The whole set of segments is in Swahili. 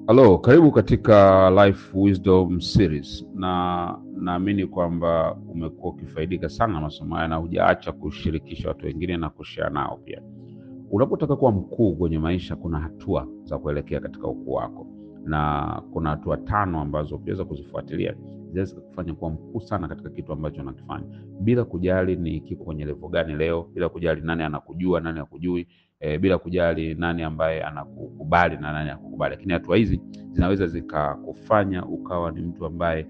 Halo, karibu katika Life Wisdom Series, na naamini kwamba umekuwa ukifaidika sana na masomo haya na hujaacha kushirikisha watu wengine na kushare nao pia. Unapotaka kuwa mkuu kwenye maisha, kuna hatua za kuelekea katika ukuu wako, na kuna hatua tano ambazo ukiweza kuzifuatilia zinaweza kufanya kuwa mkuu sana katika kitu ambacho unakifanya, bila kujali ni kiko kwenye level gani leo, bila kujali nani anakujua, nani hakujui e, bila kujali nani ambaye anakukubali na nani hakukubali. Lakini hatua hizi zinaweza zikakufanya ukawa ni mtu ambaye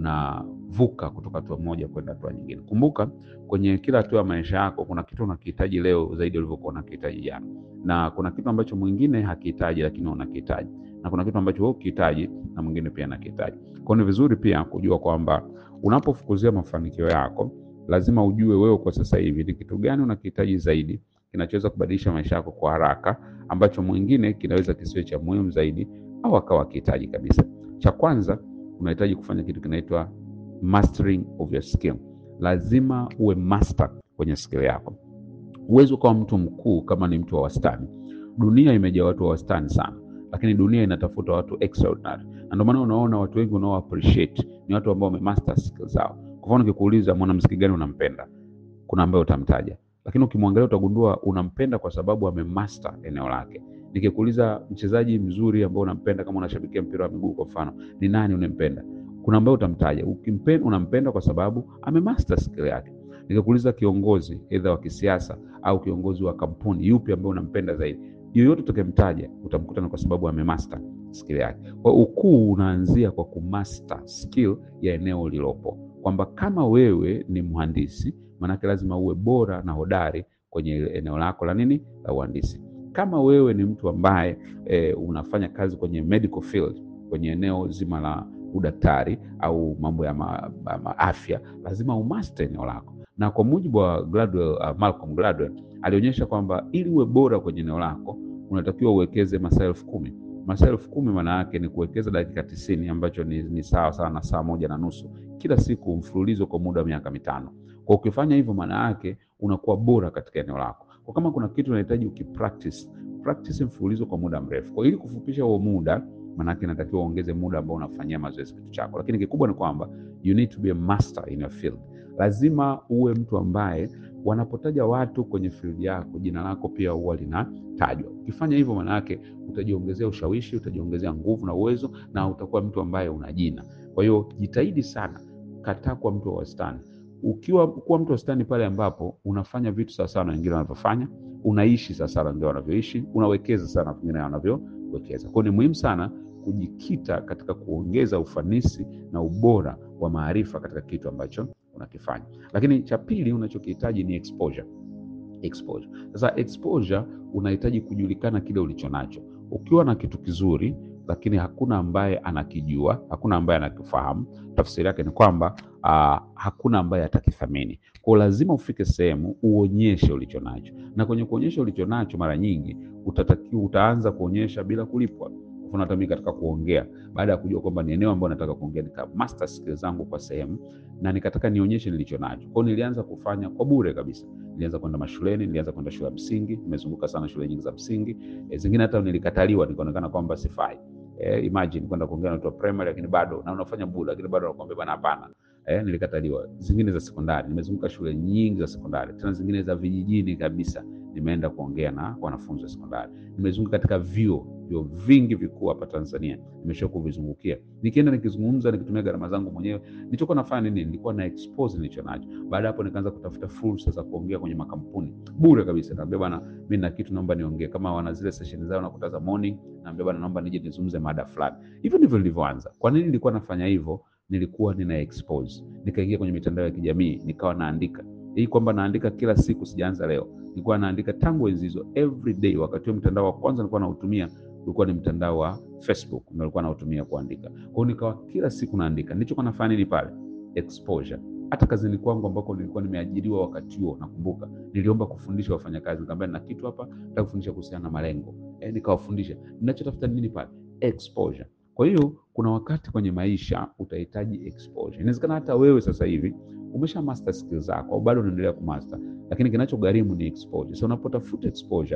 unavuka kutoka hatua moja kwenda hatua nyingine. Kumbuka, kwenye kila hatua ya maisha yako kuna kitu unakihitaji leo zaidi ulivyokuwa unakihitaji jana, na kuna kitu ambacho mwingine hakihitaji lakini unakihitaji, na kuna kitu ambacho wewe ukihitaji na mwingine pia anakihitaji. Kwa hiyo ni vizuri pia kujua kwamba unapofukuzia mafanikio yako lazima ujue wewe kwa sasa hivi ni kitu gani unakihitaji zaidi kinachoweza kubadilisha maisha yako kwa haraka, ambacho mwingine kinaweza kisiwe cha muhimu zaidi au akawa akihitaji kabisa. Cha kwanza, unahitaji kufanya kitu kinaitwa mastering of your skill. Lazima uwe master kwenye skill yako. Huwezi ukawa mtu mkuu kama ni mtu wa wastani. Dunia imejaa watu wa wastani sana, lakini dunia inatafuta watu extraordinary, na ndio maana unaona watu wengi unao appreciate ni watu ambao wamemaster skill zao. Kwa mfano, nikikuuliza mwanamuziki gani unampenda, kuna ambaye utamtaja lakini ukimwangalia utagundua unampenda kwa sababu amemaster eneo lake. Nikikuuliza mchezaji mzuri ambao unampenda, kama unashabikia mpira wa miguu kwa mfano, ni nani unampenda? Kuna ambaye utamtaja, ukimpenda unampenda kwa sababu amemaster skill yake. Nikikuuliza kiongozi aidha wa kisiasa au kiongozi wa kampuni, yupi ambaye unampenda zaidi? Yoyote utakayemtaja utamkuta ni kwa sababu amemaster skill yake. Kwa ukuu unaanzia kwa kumaster skill ya eneo lilopo, kwamba kama wewe ni mhandisi maanake lazima uwe bora na hodari kwenye eneo lako la nini la uhandisi. Kama wewe ni mtu ambaye e, unafanya kazi kwenye medical field, kwenye eneo zima la udaktari au mambo ya ma, ma, ma afya, lazima umaster eneo lako. Na kwa mujibu wa Gladwell, uh, Malcolm Gladwell alionyesha kwamba ili uwe bora kwenye eneo lako unatakiwa uwekeze masaa elfu kumi. Masaa elfu kumi maana yake ni kuwekeza dakika tisini ambacho ni, ni sawa sawa na saa moja na nusu kila siku mfululizo kwa muda wa miaka mitano. Kwa ukifanya hivyo, maana yake unakuwa bora katika eneo lako. Kwa kama kuna kitu unahitaji ukipractice, practice mfululizo kwa muda mrefu. Kwa ili kufupisha huo muda, maana yake inatakiwa uongeze muda ambao unafanyia mazoezi kitu chako. Lakini kikubwa ni kwamba you need to be a master in your field. Lazima uwe mtu ambaye wanapotaja watu kwenye field yako, jina lako pia huwa linatajwa. Ukifanya hivyo, maana yake utajiongezea ushawishi, utajiongezea nguvu na uwezo, na utakuwa mtu ambaye una jina. Kwa hiyo jitahidi sana, kataa kuwa mtu wa wastani ukiwa kuwa mtu wastani pale ambapo unafanya vitu sawasawa na wengine wanavyofanya, unaishi sawasawa na wengine wanavyoishi, unawekeza sana na wengine wanavyowekeza. Kwa hiyo ni muhimu sana kujikita katika kuongeza ufanisi na ubora wa maarifa katika kitu ambacho unakifanya. Lakini cha pili unachokihitaji ni exposure. Exposure. Sasa exposure, unahitaji kujulikana kile ulicho nacho. Ukiwa na kitu kizuri lakini hakuna ambaye anakijua, hakuna ambaye anakifahamu, tafsiri yake ni kwamba uh, hakuna ambaye atakithamini. Kwa lazima ufike sehemu uonyeshe ulicho nacho, na kwenye kuonyesha ulicho nacho, mara nyingi utatakiwa utaanza kuonyesha bila kulipwa. Mfano, hata mimi katika kuongea, baada ya kujua kwamba ni eneo ambalo nataka kuongea, nika master skills zangu kwa sehemu na nikataka nionyeshe nilicho nacho. Kwa hiyo nilianza kufanya kwa bure kabisa. Nilianza kwenda mashuleni, nilianza kwenda shule ya msingi, nimezunguka sana shule nyingi za msingi. E, zingine hata nilikataliwa, nikaonekana kwamba sifai. Eh, imagine kwenda kuongea na watu wa primary lakini bado na unafanya bure lakini bado nakwambia bwana, hapana. Eh, nilikataliwa. Zingine za sekondari, nimezunguka shule nyingi za sekondari, tena zingine za vijijini kabisa, nimeenda kuongea na wanafunzi wa sekondari. Nimezunguka katika vyuo vyuo vingi vikuu hapa Tanzania, nimesha kuvizungukia, nikienda nikizungumza, nikitumia gharama zangu mwenyewe. Nilichokuwa nafanya nini? Nilikuwa na expose nilicho nacho. Baada hapo, nikaanza kutafuta fursa za kuongea kwenye makampuni bure kabisa. Naambia bwana, mimi na kitu naomba niongee, kama wana zile session zao nakuta za morning, naambia bwana, naomba nije nizungumze mada fulani. Hivyo ndivyo nilivyoanza. Kwa nini nilikuwa nafanya hivyo? Nilikuwa nina expose, nikaingia kwenye mitandao ya kijamii, nikawa naandika hii kwamba naandika kila siku, sijaanza leo. Nilikuwa naandika tangu enzi hizo, every day. Wakati huo mtandao wa kwanza nilikuwa nautumia ulikuwa ni mtandao wa Facebook, ndio nilikuwa nautumia kuandika. Kwa hiyo nikawa kila siku naandika. Nilichokuwa nafanya nini pale? Exposure. Hata kazini kwangu ambako nilikuwa nimeajiriwa wakati huo, nakumbuka niliomba kufundisha wafanyakazi, nikamwambia na kitu hapa nataka kufundisha kuhusiana na malengo eh, nikawafundisha. Ninachotafuta nini pale? Exposure. Kwa hiyo kuna wakati kwenye maisha utahitaji exposure. Inawezekana hata wewe sasa hivi umesha master skills zako au bado unaendelea kumaster, lakini kinachogharimu ni exposure. So unapotafuta exposure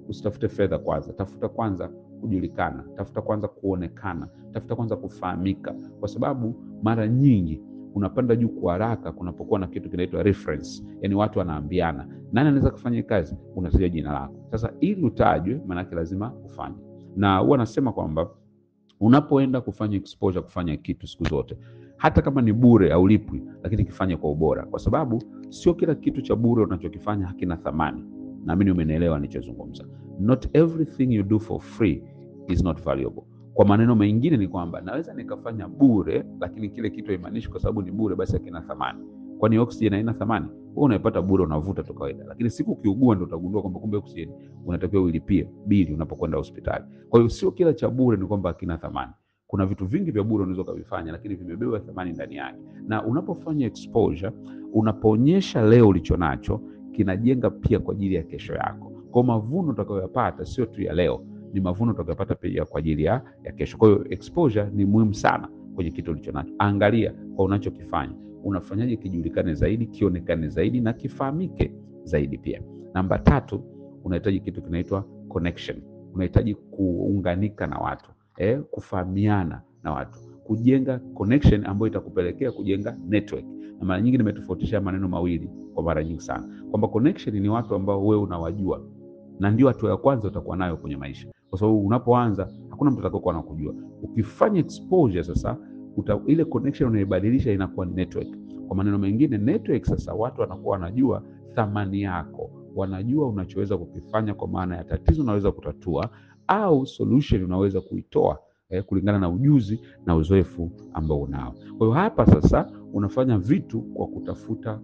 usitafute fedha kwanza, tafuta kwanza kujulikana, tafuta kwanza kuonekana, tafuta kwanza kufahamika, kwa sababu mara nyingi unapanda juu kwa haraka kunapokuwa na kitu kinaitwa reference, yani watu wanaambiana nani anaweza kufanya hii kazi, unataja jina lako. Sasa ili utajwe, maanake lazima ufanye, na huwa nasema kwamba unapoenda kufanya exposure, kufanya kitu siku zote, hata kama ni bure au lipwi, lakini kifanye kwa ubora, kwa sababu sio kila kitu cha bure unachokifanya hakina thamani. Naamini umenielewa nilichozungumza. Not everything you do for free is not valuable. Kwa maneno mengine ni kwamba naweza nikafanya bure, lakini kile kitu haimaanishi kwa sababu ni bure basi hakina thamani. Kwani oxygen haina thamani? Wewe unaipata bure, unavuta tu kawaida, lakini siku ukiugua ndio utagundua kwamba kumbe oxygen unatakiwa ulipie bili unapokwenda hospitali. Kwa hiyo sio kila cha bure ni kwamba hakina thamani. Kuna vitu vingi vya bure unaweza ukavifanya, lakini vimebeba thamani ndani yake. Na unapofanya exposure, unapoonyesha leo ulicho nacho, kinajenga pia kwa ajili ya kesho yako. Kwa mavuno utakayoyapata sio tu ya leo, ni mavuno utakayopata pia kwa ajili ya, ya kesho. Kwa hiyo exposure ni muhimu sana kwenye kitu ulicho nacho. Angalia kwa unachokifanya, unafanyaje kijulikane zaidi, kionekane zaidi na kifahamike zaidi pia. Namba tatu, unahitaji kitu kinaitwa connection. Unahitaji kuunganika na watu eh, kufahamiana na watu, kujenga connection ambayo itakupelekea kujenga network. Na mara nyingi nimetofautisha maneno mawili kwa mara nyingi sana, kwamba connection ni watu ambao wewe unawajua na ndio hatua ya kwanza utakuwa nayo kwenye maisha, kwa sababu unapoanza hakuna mtu atakayokuwa anakujua. Ukifanya exposure sasa uta, ile connection unaibadilisha inakuwa ni network. Kwa maneno mengine, network sasa watu wanakuwa wanajua thamani yako, wanajua unachoweza kukifanya, kwa maana ya tatizo unaweza kutatua au solution unaweza kuitoa eh, kulingana na ujuzi na uzoefu ambao unao. Kwa hiyo hapa sasa unafanya vitu kwa kutafuta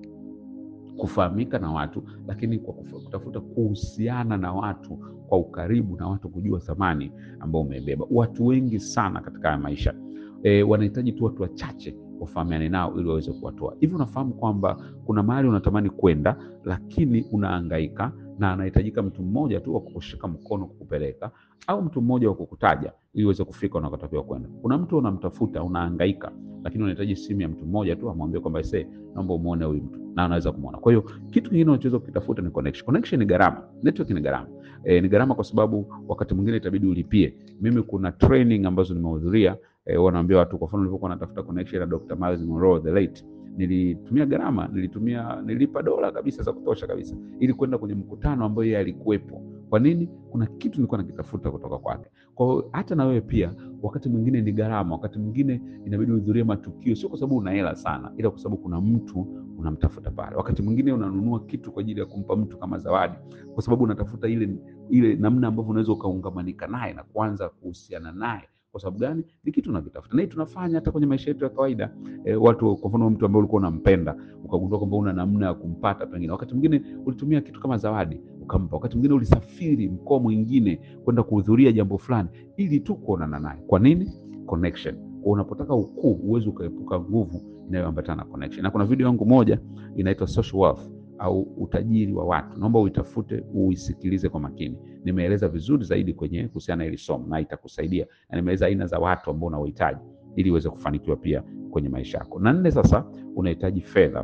kufahamika na watu, lakini kwa kutafuta kuhusiana na watu kwa ukaribu na watu kujua thamani ambao umebeba. Watu wengi sana katika haya maisha e, wanahitaji tu watu wachache wafahamiane nao ili waweze kuwatoa. Hivi unafahamu kwamba kuna mahali unatamani kwenda, lakini unahangaika na anahitajika mtu mmoja tu wa kukushika mkono kukupeleka, au mtu mmoja wa kukutaja ili uweze kufika unakotakiwa kwenda. Kuna mtu unamtafuta, unahangaika, lakini unahitaji simu ya mtu mmoja tu amwambie kwamba ise, naomba umuone huyu mtu, na anaweza kumwona. Kwa hiyo kitu kingine unachoweza kukitafuta ni connection. Connection ni gharama, network ni gharama. E, ni gharama kwa sababu wakati mwingine itabidi ulipie. Mimi kuna training ambazo nimehudhuria, e, wanaambia watu, kwa mfano nilipokuwa natafuta connection na Dr. Miles Monroe the late nilitumia gharama, nilitumia nilipa dola kabisa za kutosha kabisa ili kwenda kwenye mkutano ambao yeye alikuwepo. Kwa nini? Kuna kitu nilikuwa nakitafuta kutoka kwake. Kwa hiyo hata na wewe pia, wakati mwingine ni gharama, wakati mwingine inabidi uhudhurie matukio, sio kwa sababu una hela sana, ila kwa sababu kuna mtu unamtafuta pale. Wakati mwingine unanunua kitu kwa ajili ya kumpa mtu kama zawadi, kwa sababu unatafuta ile ile namna ambavyo unaweza ukaungamanika naye na kuanza kuhusiana naye kwa sababu gani? Ni kitu unakitafuta, na hii tunafanya hata kwenye maisha yetu ya kawaida. E, watu kwa mfano, mtu ambaye ulikuwa unampenda ukagundua kwamba una namna ya kumpata, pengine wakati mwingine ulitumia kitu kama zawadi ukampa, wakati mwingine ulisafiri mkoa mwingine kwenda kuhudhuria jambo fulani ili tu kuonana naye. Kwa nini? Connection. Kwa unapotaka ukuu, uwezi ukaepuka nguvu inayoambatana na connection. Na kuna video yangu moja inaitwa Social Wealth au utajiri wa watu, naomba uitafute uisikilize kwa makini. Nimeeleza vizuri zaidi kwenye kuhusiana na hili somo na itakusaidia, na nimeeleza aina za watu ambao unawahitaji ili uweze kufanikiwa pia kwenye maisha yako. Na nne, sasa unahitaji fedha.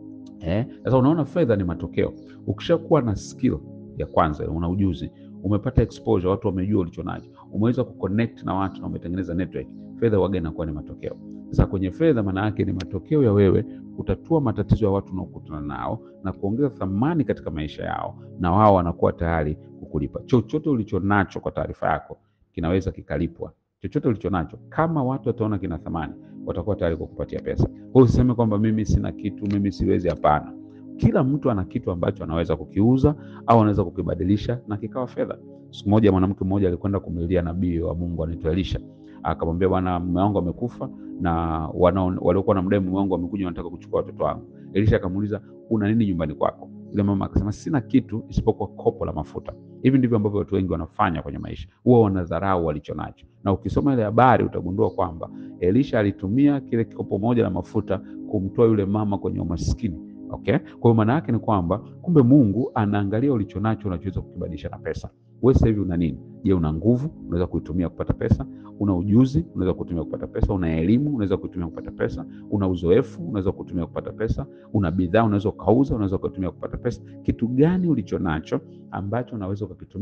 Eh, sasa unaona fedha ni matokeo. Ukishakuwa na skill ya kwanza, una ujuzi, umepata exposure, watu wamejua ulicho nacho, umeweza kuconnect na watu na umetengeneza network, fedha waga inakuwa ni matokeo. Sasa kwenye fedha, maana yake ni matokeo ya wewe kutatua matatizo ya watu unaokutana nao na kuongeza thamani katika maisha yao, na wao wanakuwa tayari kukulipa. Chochote ulicho nacho, kwa taarifa yako, kinaweza kikalipwa. Chochote ulicho nacho, kama watu wataona kina thamani, watakuwa tayari kukupatia pesa. Kwa hiyo usiseme kwamba mimi sina kitu, mimi siwezi. Hapana, kila mtu ana kitu ambacho anaweza kukiuza au anaweza kukibadilisha na kikawa fedha. Siku moja mwanamke mmoja alikwenda kumlilia nabii wa Mungu anaitwa Elisha, akamwambia, bwana, mume wangu amekufa na waliokuwa na mdai mume wangu wamekuja, wanataka kuchukua watoto wangu. Elisha akamuuliza, una nini nyumbani kwako? Yule mama akasema, sina kitu isipokuwa kopo la mafuta. Hivi ndivyo ambavyo watu wengi wanafanya kwenye maisha, huwa wanadharau walicho nacho, na ukisoma ile habari utagundua kwamba Elisha alitumia kile kikopo moja la mafuta kumtoa yule mama kwenye umaskini. Okay? Kwa hiyo maana yake ni kwamba kumbe Mungu anaangalia ulicho nacho unachoweza kukibadilisha na pesa. Wewe sasa hivi una nini? Je, una nguvu? Unaweza kuitumia kupata pesa. Una ujuzi? Unaweza kutumia kupata pesa. Una elimu? Unaweza kutumia kupata pesa. Una uzoefu? Unaweza kutumia kupata pesa. Una bidhaa? Unaweza ukauza, unaweza kutumia kupata pesa. Kitu gani ulicho nacho ambacho unaweza ukakitumia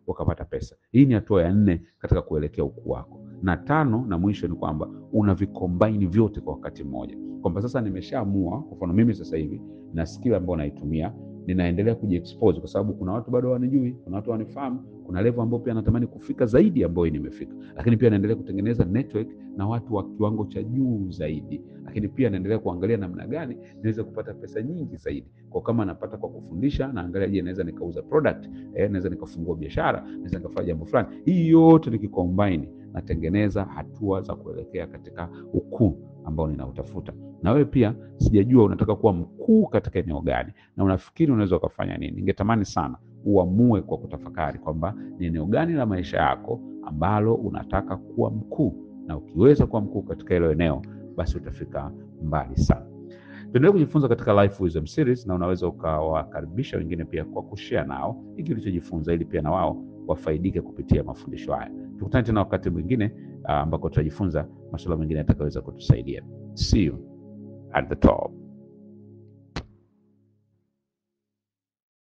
wakapata pesa. Hii ni hatua ya nne katika kuelekea ukuu wako, na tano na mwisho ni kwamba unavikombaini vyote kwa wakati mmoja, kwamba sasa nimeshaamua. Kwa mfano mimi sasa hivi na skill ambayo naitumia ninaendelea kujiexpose kwa sababu kuna watu bado wanijui, kuna watu wanifahamu, kuna level ambayo pia natamani kufika zaidi ambayo nimefika, lakini pia naendelea kutengeneza network na watu wa kiwango cha juu zaidi, lakini pia naendelea kuangalia namna gani niweze kupata pesa nyingi zaidi. Kwa kama napata kwa kufundisha, naangalia je, naweza nikauza product eh, naweza nikafungua biashara, naweza nikafanya jambo fulani. Hii yote nikicombine, natengeneza hatua za kuelekea katika ukuu ambao ninautafuta. Na wewe pia sijajua unataka kuwa mkuu katika eneo gani na unafikiri unaweza ukafanya nini. Ningetamani sana uamue kwa kutafakari kwamba ni eneo gani la maisha yako ambalo unataka kuwa mkuu, na ukiweza kuwa mkuu katika hilo eneo, basi utafika mbali sana. Tuendelee kujifunza katika Life Wisdom Series, na unaweza ukawakaribisha wengine pia kwa kushare nao hiki ulichojifunza, ili pia na wao wafaidike kupitia mafundisho haya. Tukutane tena wakati mwingine ambako tutajifunza masuala mengine yatakayoweza kutusaidia. See you at the top.